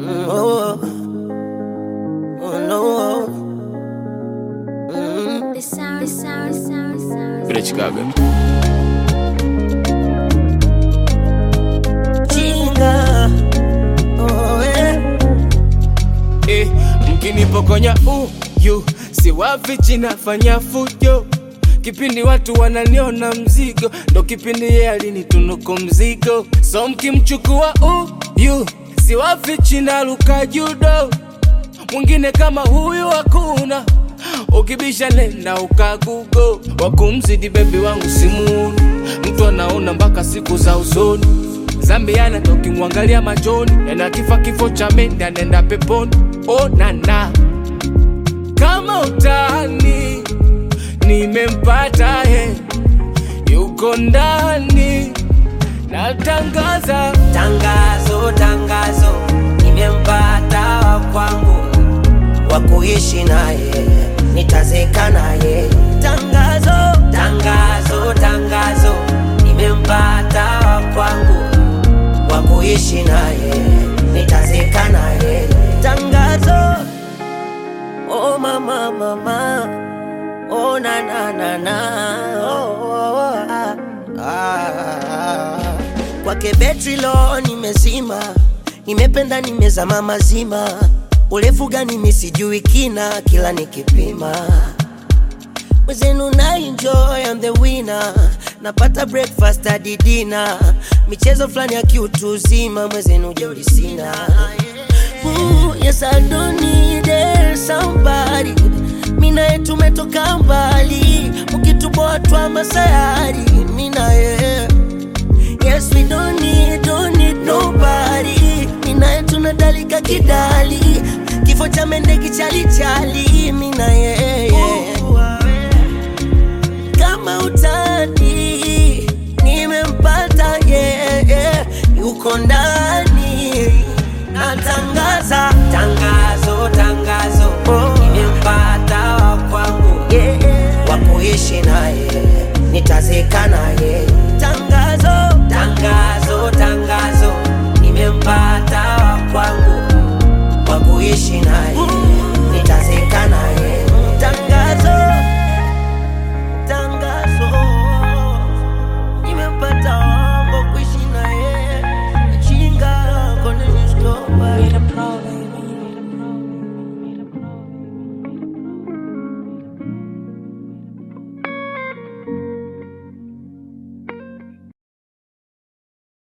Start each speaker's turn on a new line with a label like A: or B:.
A: Mm, oh, oh no. Mm.
B: The sound, the sound, the sound, the sound.
C: Vile Chicago.
A: Chinga. Oh, eh.
C: Eh, mkinipokonya uyu siwafichi nafanya fujo kipindi watu wananiona mzigo ndo kipindi ye alinitunuku mzigo so mkimchukua uyu siwafichi naluka judo mwingine kama huyu hakuna ukibisha nenda ukagugo wakumzidi bebi wangu simuuni mtu anaona mpaka siku za usoni zambiana tokimwangalia machoni ena kifa kifo cha mende anenda peponi onana kama utani nimempata he yuko ndani natangaza
A: Tangazo, tangazo, nimempata wa kwangu wa kuishi naye, nitazeka naye. Tangazo, tangazo, tangazo, nimempata wa kwangu wa kuishi naye, nitazeka naye. Tangazo, oh mama, mama, oh na na na na, oh, oh, oh, ah, ah. Kwake betri lo nimezima, nimependa nimezama mazima, urefu gani mi sijui kina, kila nikipima mwezenu na enjoy I'm the winner, napata breakfast hadi dinner, michezo fulani ya kiutu uzima, mwezenu jeuri sina. Ooh, yes I don't need it, somebody Mina tumetoka mbali, mkituboa twa masayari, mina yeah. Yes, we don't need, don't need nobody. Minaye tunadalika kidali, kifo cha mende kichalichali. Mina yeye kama utani, nimempata yeye, yuko ndani